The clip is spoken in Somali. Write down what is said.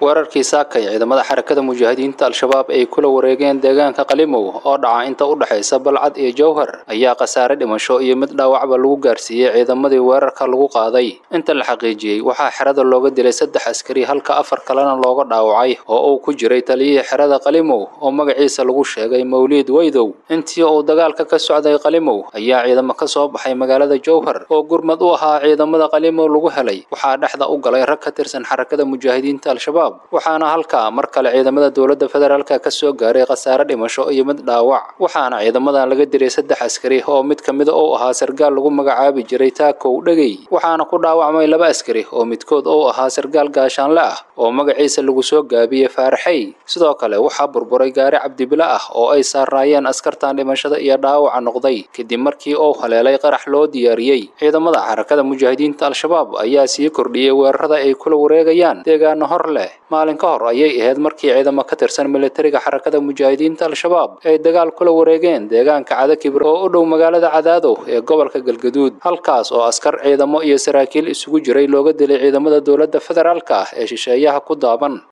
weerarkii saakay ciidamada xarakada mujaahidiinta al-shabaab ay kula wareegeen deegaanka qalimow oo dhaca inta u dhexaysa balcad iyo jowhar ayaa khasaare dhimasho iyo mid dhaawacba lagu gaarsiiyey ciidamadii weerarka lagu qaaday inta la xaqiijiyey waxaa xerada looga dilay saddex askari halka afar kalena looga dhaawacay oo uu ku jiray taliyihii xerada qalimow oo magaciisa lagu sheegay mawliid weydow intii uu dagaalka ka socday qalimow ayaa ciidamo ka soo baxay magaalada jowhar oo gurmad u ahaa ciidamada qalimow lagu helay waxaa dhexda u galay rag ka tirsan xarakada mujaahidiinta al-shabaab waxaana halkaa mar kale ciidamada dowladda federaalka ka soo gaaray khasaare dhimasho iyo mid dhaawac waxaana ciidamadan laga diray saddex askari oo mid ka mida uu ahaa sargaal lagu magacaabi jiray taakow dhegey waxaana ku dhaawacmay laba askari oo midkood uu ahaa sargaal gaashaanle ah oo magaciisa lagu soo gaabiyey faaraxey sidoo kale waxaa burburay gaari cabdibile ah oo ay saaraayeen askartan dhimashada iyo dhaawaca noqday kadib markii uu haleelay qarax loo diyaariyey ciidamada xarakada mujaahidiinta al-shabaab ayaa sii kordhiyey weerarada ay kula wareegayaan deegaano hor leh maalin ka hor ayay ahayd markii ciidamo ka tirsan militariga xarakada mujaahidiinta al-shabaab ay dagaal kula wareegeen deegaanka cadakibir oo u dhow magaalada cadaadow ee gobolka galgaduud halkaas oo askar ciidamo iyo saraakiil isugu jiray looga dilay ciidamada dowladda federaalka ah ee shisheeyaha ku daaban